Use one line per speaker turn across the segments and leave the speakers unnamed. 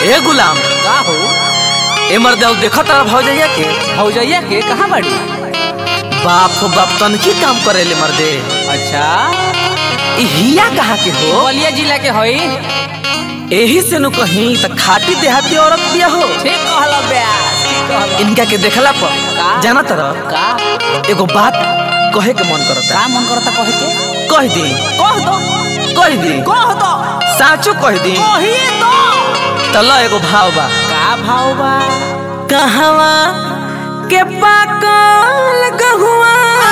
ए गुलाम
का हो
ए मर्द देखो तारा भौजैया के
भौजैया के कहाँ बड़ी
बाप हो बाप तनकी काम करेले मर्दे
अच्छा
ई हिया कहाँ के हो
बलिया जिला के हई
एही से नु कहीं त खाटी देहाती औरत बिया हो
ठीक कहला ब्यास ठीक कहला
इनका के देखला पर
का?
जाना तरह
का
एगो बात कहे के मन करता
का मन करता कहे के
कह दी
कह दो
कह दी
कह दो
साचो कह दी
कहिए दो
तला एगो भाव बा
का भाव बा
कहवा के पाकल गहुआ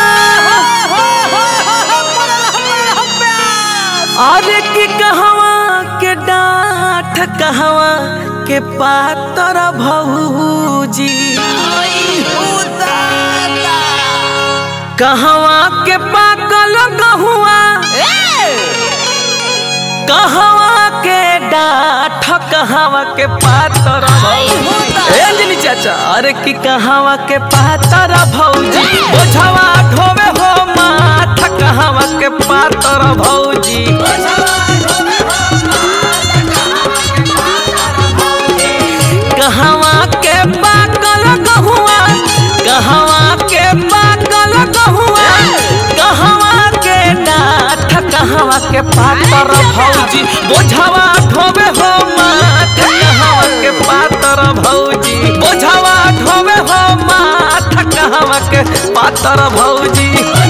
अरे कि कहवा के डाठ कहवा के पातर भौजी कहवा के पाकल गहुआ कहवा के डाठ कहवा के पातर भौजी ए अंजलि चाचा अरे कि कहवा के पातर भौजी बोझवा ढोवे हो माथ कहवा के पातर भौजी कहवा के पाकल गहुआ कहवा के पाकल गहुआ कहवा के डाठ कहवा के पातर भौजी बोझवा ढोवे हो माथ कहवा के पातर भौजी बोझवा ढोवे हो माथ कहवा के पातर भौजी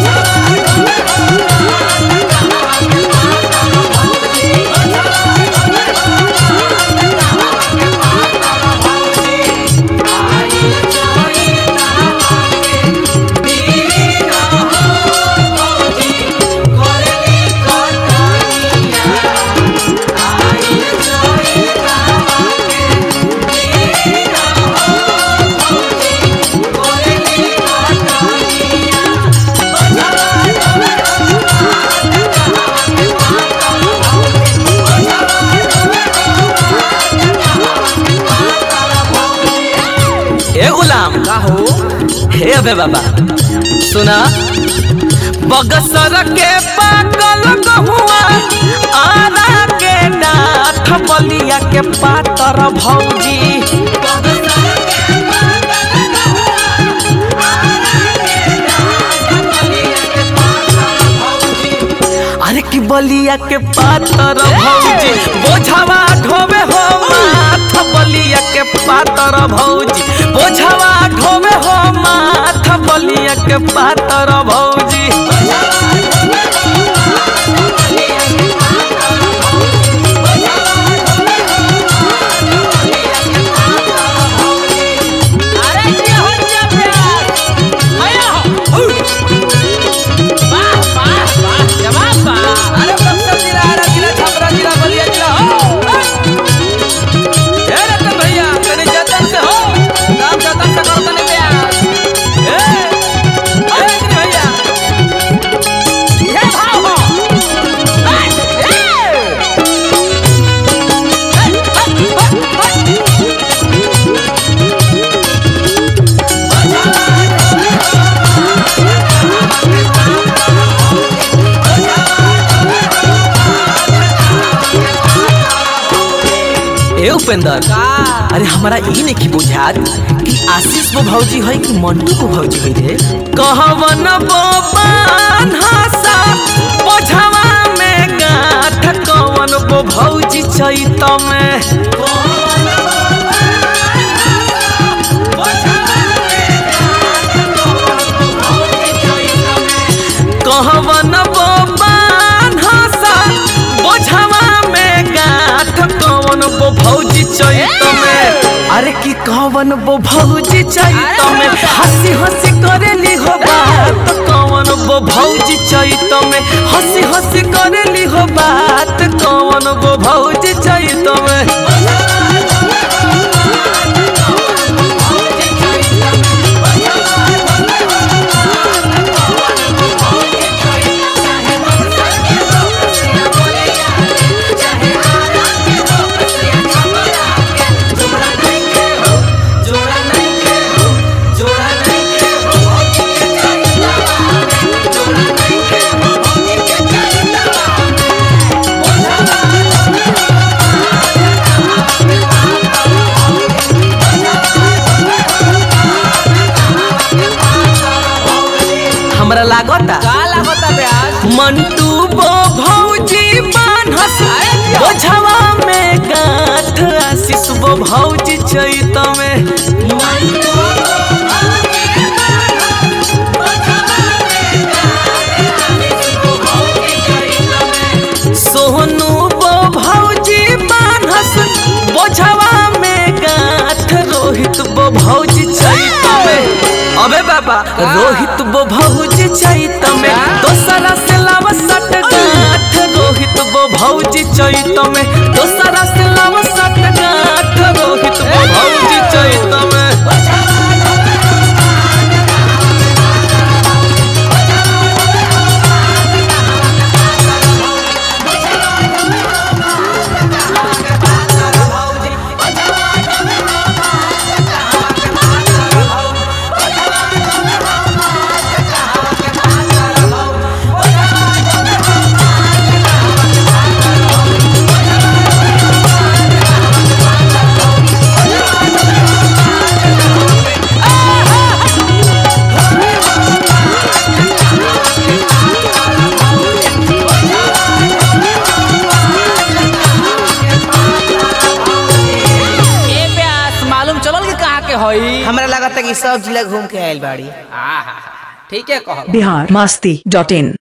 ए गुलाम
का हो
हे अबे बाबा सुना बगसर के पाकल गहुआ आरा के डाठ बलिया के पातर भौजी अरे की बलिया के पातर भौजी बोझवा ढोवे हो माथ बलिया के पातर भौजी बोझवा ढोवे हो माथ बलिया के पातर भौजी
अरे के हो जा ब्यास आया हो वाह वाह वाह जवाब बा अरे बक्सर जिला अरे जिला छपरा जिला बलिया जिला हो
ए रतन भैया तनी जतन से हो
काम जतन से करो तने ब्यास
ए ए रतन भैया
ये भाव हो ए, ए।
ए उपेंद्र
का
अरे हमारा ई नहीं बुझात कि आशीष वो भौजी है कि मंटू को भौजी है रे कहवन बोबान हसा बोझवा में गाठ कवन वो भौजी चैत में कहवन बोबान हसा बोझवा में गाठ कवन वो भौजी चैत में अरे की कवन वो भौजी चैत में हंसी हंसी करेली हो बात कवन वो भौजी चैत में हंसी हंसी करेली हो बात कवन वो भौजी चैत में
Thank
हमरा लागता
का लागता ब्यास
मंटू बो भौजी बान्हस बोझवा में गांठ आशीष बो भौजी चैत में सोहनू बो भौजी बान्हस बोझवा में गांठ रोहित बो भौजी चैत में अबे बाबा रोहित बो भौजी चैत में दोसरा से लाव सट गांठ रोहित बो भौजी चैत में दोसरा से लाव सट गांठ रोहित बो भौजी चैत में
ए ब्यास मालूम चलल कि कहाँ के हई
हमरा लगता कि सब जिला घूम के आयल बाड़ी
आहा ठीक है कहो
बिहार मस्ती डॉट इन